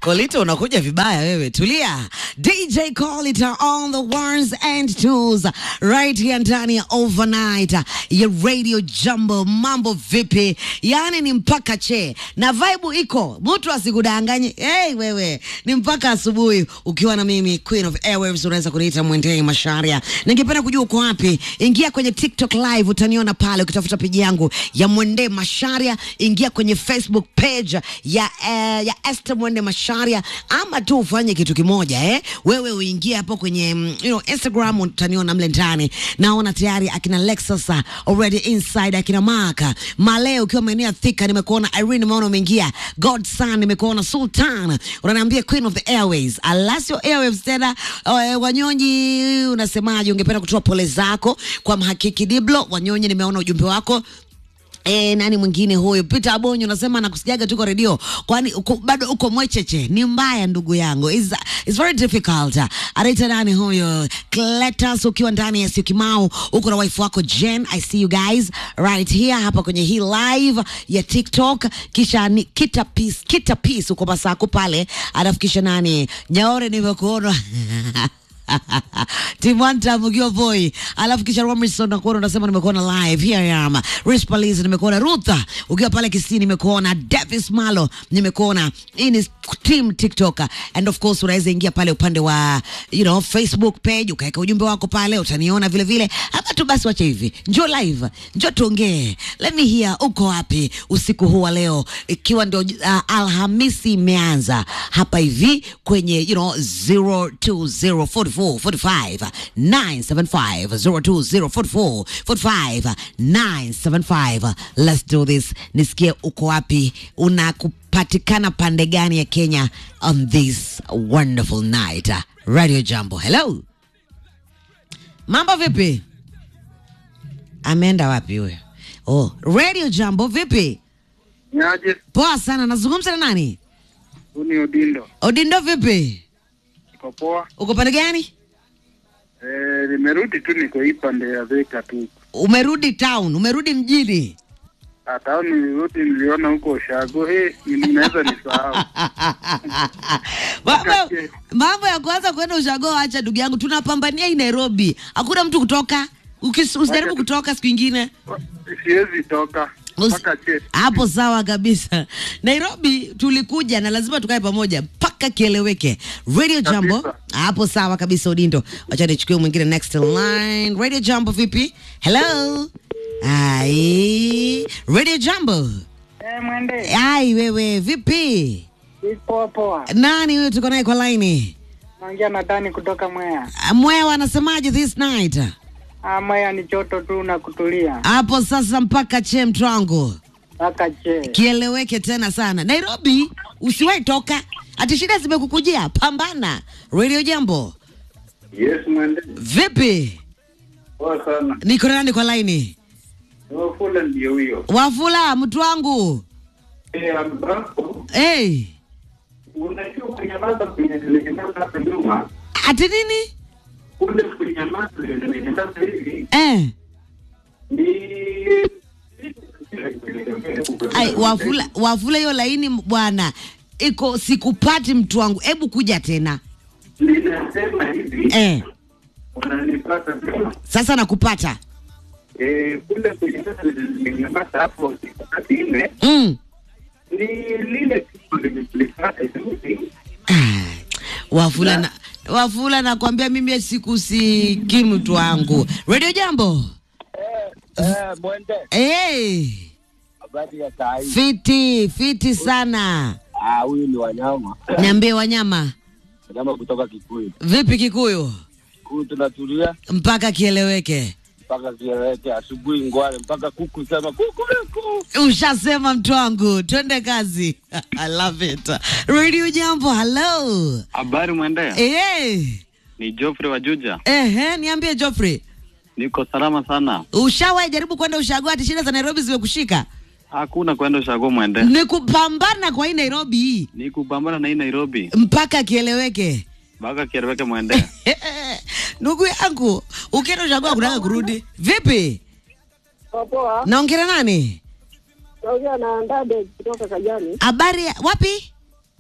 Kolita unakuja vibaya wewe, tulia. DJ Kolita on the ones and twos right here ndani ya overnight ya Radio Jambo. Mambo vipi? Yani ni mpaka che na vibe iko, mtu asikudanganye. Hey, wewe ni mpaka asubuhi ukiwa na mimi Queen of Airwaves, unaweza kuniita Mwendei Masharia. Ningependa kujua uko wapi? Ingia kwenye TikTok live, utaniona pale ukitafuta peji yangu ya Mwendei Masharia. Ingia kwenye Facebook page ya eh, ya Esther Mwende Masharia, ama tu ufanye kitu kimoja eh, wewe uingie hapo kwenye mm, you know, Instagram utaniona mle ndani. Naona tayari akina Lexus uh, already inside, akina Maka Male ukiwa maeneo ya Thika, nimekuona Irene, nimeona umeingia Godson, nimekuona Sultan, unaniambia Queen of the Airways, Alasio Airwaves tena. Uh, Wanyonyi, unasemaje? Ungependa kutoa pole zako kwa mhakiki Diblo Wanyonyi, nimeona ujumbe wako. E, nani mwingine huyu Peter Abonyo unasema nakusijaga tuko redio, kwani uko, bado uko mwecheche? Ni mbaya ndugu yangu, is is very difficult. Anaita nani huyo Cletus, ukiwa ndani ya Syokimau, uko na wife wako Jen. I see you guys right here hapa kwenye hii live ya TikTok, kisha ni kita peace, kita peace uko Masako pale, alafu kisha nani Nyaore nimekuona Timwanta Mugio Boy, alafu kisha Romerson nakuona unasema nimekuona live here I am. Rich Palizi nimekuona, Rutha ukiwa pale Kisii nimekuona, Davis Malo nimekuona. Hii ni team TikTok and of course unaweza ingia pale upande wa you know Facebook page ukaweka ujumbe wako pale, utaniona vile vile. Hapa tu basi, wacha hivi, njoo live, njoo tuongee, let me hear uko wapi usiku huu wa leo, ikiwa ndio uh, Alhamisi imeanza hapa hivi kwenye you know 020 44 45 975 020 44 45 975. Let's do this. Nisikie uko wapi, unakupatikana pande gani ya Kenya on this wonderful night. Radio Jambo, hello, mambo vipi? Ameenda wapi huyo? Oh, Radio Jambo vipi? Niaje? Poa sana. Nazungumza na nani? Huu ni Odindo. Odindo vipi? Niko poa. Uko pande gani? Eh, nimerudi tu niko hii pande ya Thika tu. Umerudi town, umerudi mjini. Hata au nilirudi niliona huko Ushago. Eh, ninaweza nisahau. mambo, Wakati- mambo ya kuanza kwenda ushago, acha ndugu yangu, tunapambania hii Nairobi, hakuna mtu kutoka. Ukis- Usijaribu Wacha- kutoka siku ingine Siwezi toka. Usi- Mpaka che. hapo. Sawa kabisa. Nairobi tulikuja na lazima tukae pamoja mpaka kieleweke. Radio Jambo Kabisa. hapo, sawa kabisa. Odindo, wacha nichukue mwingine next line. Radio Jambo vipi? Hello. Ai, Radio Jambo. Eh, mwende Ai, wewe vipi? poa poa. Nani huyo tuko naye kwa laini? Naongea na Dani kutoka Mwea. Mwewa anasemaje this night? Ah, Mwea ni joto tu na kutulia Hapo sasa mpaka che mtu wangu mpaka che. kieleweke tena sana. Nairobi usiwahi toka, ati shida zimekukujia, pambana. Radio Jambo Yes, mwende. vipi? Poa sana. Niko na nani kwa laini? Wafula ndio huyo. Wafula mtu wangu Eh, ambapo hey. unajua kunyamaza kwenye nilinyamaza hapa nyuma. Ati nini Kule kunyamaza ndio nilinyamaza hivi. eh? Ni Ai, Wafula, Wafula hiyo laini bwana iko sikupati mtu wangu, hebu kuja tena Ninasema hivi. eh. Unanipata vyema? Sasa nakupata Eh, kule kwenye sasa nimenyamaza hapo siku kati nne mm. ni lile kitu limekulipata hivi. Ah, Wafula na Wafula nakwambia mimi sikusikii mtu wangu. Radio Jambo. Eh, mwende. Hey, Habari ya saa hii. fiti fiti sana. Ah, huyu ni wanyama. Niambie wanyama, Wanyama kutoka Kikuyu. vipi Kikuyu Kikuyu tunatulia mpaka kieleweke? mpaka kieleweke asubuhi ngware mpaka kuku sema kuku kuku. Ushasema mtu wangu, twende kazi. I love it. Radio Jambo, hello. Habari mwende, Eh, ni Geoffrey wa Juja. ehe, niambie Geoffrey, Niko salama sana, ushawahi jaribu kwenda ushago ati shida za Nairobi zimekushika? hakuna kwenda ushago mwende, Ni kupambana kwa hii Nairobi hii ni kupambana na hii Nairobi mpaka kieleweke. mpaka kieleweke mwende. Ndugu yangu, ukienda ushago hakuna kurudi. Vipi? Poa poa. Naongea nani? Naongea na Ndade kutoka Kajani. Habari ya- wapi?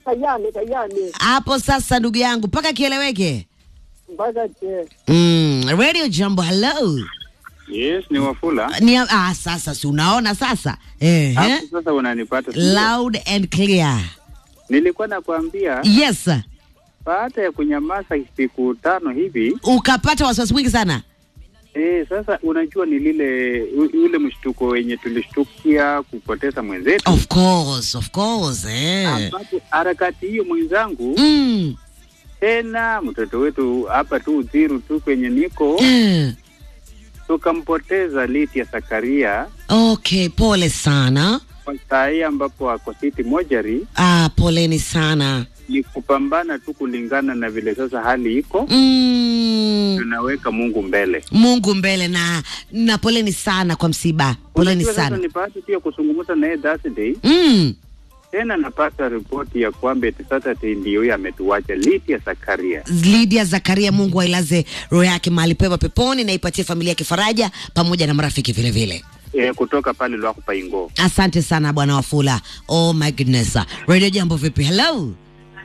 Kayane, Kayane. hapo sasa ndugu yangu mpaka kieleweke Mpaka che. mm, radio jambo hello Yes, ni Wafula. ni ah, sasa si unaona sasa eh, Hapo eh? sasa unanipata. sio? loud and clear Nilikuwa nakwambia yes baada ya kunyamaza siku tano hivi ukapata wasiwasi mwingi sana eh, sasa unajua ni lile u- ule mshtuko wenye tulishtukia kupoteza mwenzetu of course of course eh. ambapo harakati hiyo mwenzangu mm. tena mtoto wetu hapa tu Uthiru tu kwenye niko eh. tukampoteza Lydia Zakaria okay pole sana kwa saa hii ambapo ako City Mojari. ah, poleni sana Ni kupambana tu kulingana na vile sasa hali iko, mm. tunaweka Mungu mbele. mungu mbele na na poleni sana kwa msiba poleni Unajua sasa sana ni bahati pia kuzungumza naye Thursday, mm. tena napata ripoti ya kwamba eti Saturday ndio huyo ametuacha Lydia Zakaria. Lydia Zakaria, Mungu ailaze roho yake mahali pema peponi na ipatie familia yake faraja pamoja na marafiki vile vile. E, kutoka pale Lwako Paingo. Asante sana bwana Wafula. Oh my goodness. Radio Jambo vipi? Hello.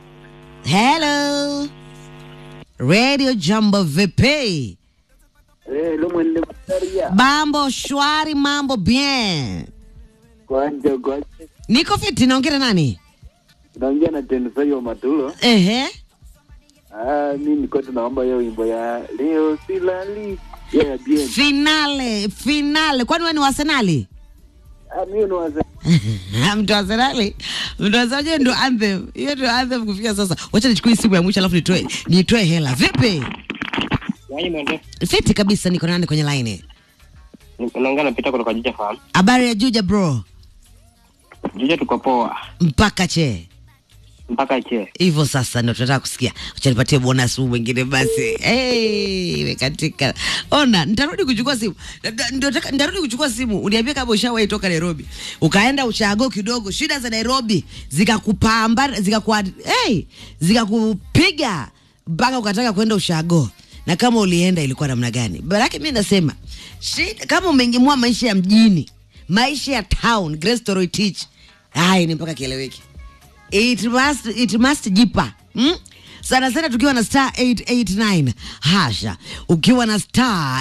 Hello. Radio Jambo vipi? Eh, lo mwende mtaria. Mambo shwari, mambo bien. Kwanja kwanja. Niko fiti, naongea na nani? Naongea na Tensai wa Matulo. Ehe. Ah, mimi niko tunaomba hiyo wimbo ya leo silali. Yeah, bien. Finale, finale. Kwani wewe ni wa Arsenali? Ah, mimi ni waza. mtu wa Arsenali, mtu wa Arsenali ndo anthem. Hiyo ndo anthem kufikia sasa. Wacha nichukue simu ya mwisho alafu nitoe nitoe hela. Vipi? Yaani mwende. Fiti kabisa, niko nani kwenye line? Naongea na Peter kutoka Juja Farm. Habari ya Juja bro, Juja tuko poa. mpaka che Mpaka che. hivyo sasa ndo tunataka kusikia. Acha nipatie bonus huu mwingine basi. Hey, imekatika. Ona, nitarudi kuchukua simu. Nda- ndio nataka- Nitarudi kuchukua simu. Uniambie kama ushawahi toka Nairobi. Ukaenda ushago kidogo, shida za Nairobi zikakupamba, zikakuwa hey, zikakupiga mpaka ukataka kwenda ushago. Na kama ulienda ilikuwa namna gani? Baraki mimi nasema, shida kama umeingemua maisha ya mjini, maisha ya town, Grace Toroitich. Hai ni mpaka kieleweki it must, it must jipa hmm? sana sana tukiwa na star 889 hasha ukiwa na star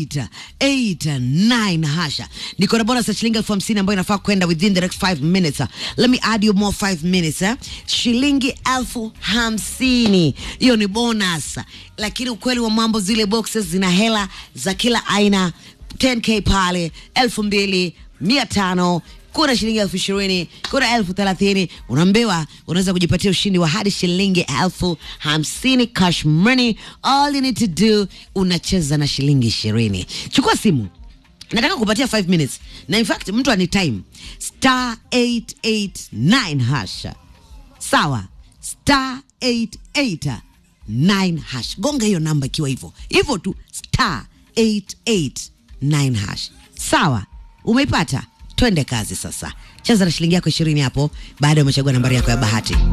889 hasha niko na bonus ya shilingi elfu hamsini ambayo inafaa kwenda within the next 5 minutes let me add you more 5 minutes eh? shilingi elfu hamsini hiyo ni bonus lakini ukweli wa mambo zile boxes zina hela za kila aina 10k pale elfu mbili mia tano kuna shilingi elfu ishirini kuna elfu thelathini unaambiwa unaweza kujipatia ushindi wa hadi shilingi elfu hamsini cash money all you need to do unacheza na shilingi ishirini chukua simu nataka kupatia 5 minutes na in fact mtu ani time star 889 hasha sawa star 889 hash gonga hiyo namba ikiwa hivyo hivyo tu star 889 hash sawa umeipata twende kazi sasa cheza na shilingi yako ishirini hapo baada ya umechagua nambari yako ya bahati